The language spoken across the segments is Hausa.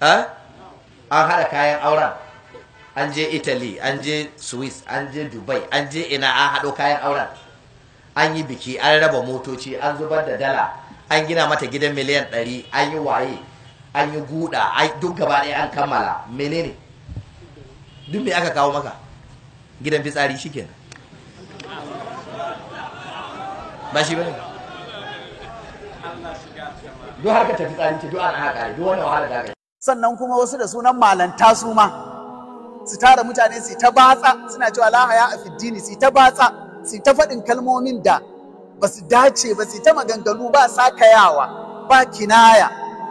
an haɗa kayan auren an je italy an je swiss an je dubai an je ina an haɗo kayan auren an yi biki an raba motoci an zubar da dala an gina mata gidan miliyan 100 an yi waye an yi guda duk gaba ɗaya an kammala menene duk me aka kawo maka gidan fitsari shikenan ba shi bane duk harkar ta fitsari ce duk an haka duk wannan wahala da aka sannan kuma wasu da sunan malanta su ma su tara mutane su ta batsa suna cewa la haya a fiddini su ta batsa su ta faɗin kalmomin da ba su dace ba su ta maganganu ba sakayawa ba kinaya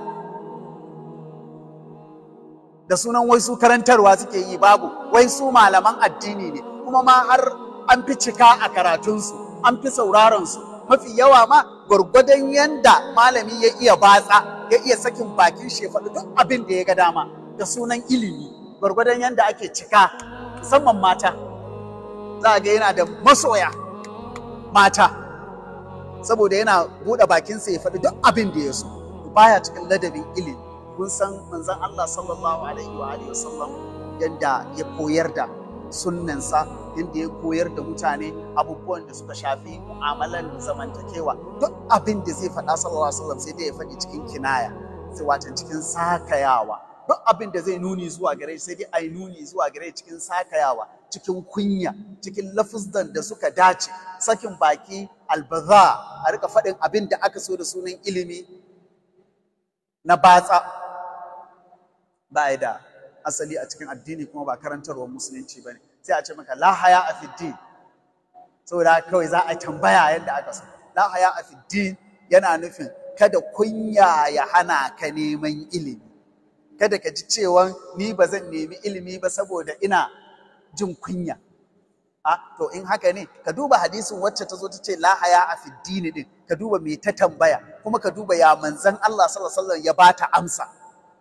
da sunan wai su karantarwa suke yi babu wai su malaman addini ne kuma ma har an fi cika a karatunsu an fi sauraron su mafi yawa ma gwargwadon yanda malami ya iya batsa ya iya sakin bakin shi faɗi duk abin da ya ga dama da sunan ilimi gwargwadon yanda ake cika musamman mata za a ga yana da masoya mata saboda yana buɗe bakinsa ya faɗi duk abin da ya so baya cikin ladabin ilimi kun san manzon Allah sallallahu alaihi wa alihi wasallam yanda ya koyar da sunnansa yanda ya koyar da mutane abubuwan da suka shafi mu'amalan zamantakewa duk abin da zai faɗa sallallahu alaihi wasallam sai dai ya faɗi cikin kinaya sai watan cikin sakayawa duk abin da zai nuni zuwa gare sai dai ai nuni zuwa gare cikin sakayawa cikin kunya cikin lafuzdan da suka dace sakin baki albaza a rika faɗin abin da aka so da sunan ilimi na batsa ba da asali a cikin addini kuma ba karantarwar musulunci ba ne sai a ce maka la haya a fiddin saboda kawai za a tambaya yadda aka so la haya a fiddin yana nufin kada kunya ya hana ka neman ilimi kada ka ji cewa ni ba zan nemi ilimi ba saboda ina jin kunya a to in haka ne ka duba hadisin wacce ta zo ta ce la haya a fiddini din ka duba me ta tambaya kuma ka duba ya manzon Allah sallallahu alaihi wasallam ya bata amsa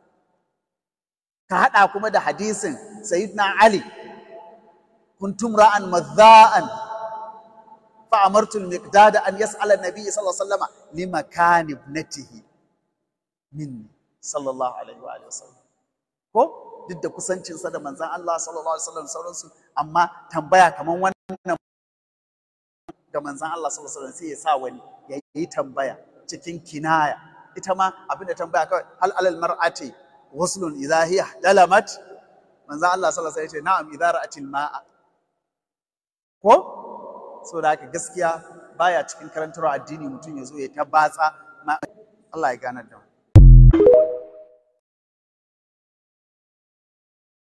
ka hada kuma da hadisin sayyidina Ali kuntum ra'an madha'an fa amartu al-miqdad an yas'ala an-nabiy sallallahu alaihi wasallam limakan ibnatihi minni sallallahu alaihi wa wasallam ko duk da kusancinsa da manzan Allah sallallahu alaihi wasallam sauransu amma tambaya kaman wannan ga manzan Allah sallallahu alaihi wasallam sai ya sa wani ya yi tambaya cikin kinaya ita ma abinda tambaya kawai hal alal mar'ati waslun idha hiya dalamat manzan Allah sallallahu alaihi wasallam ya ce na'am idha ra'atil ma'a ko so da haka gaskiya baya cikin karantar addini mutum ya zo ya ta batsa Allah ya ganar da mu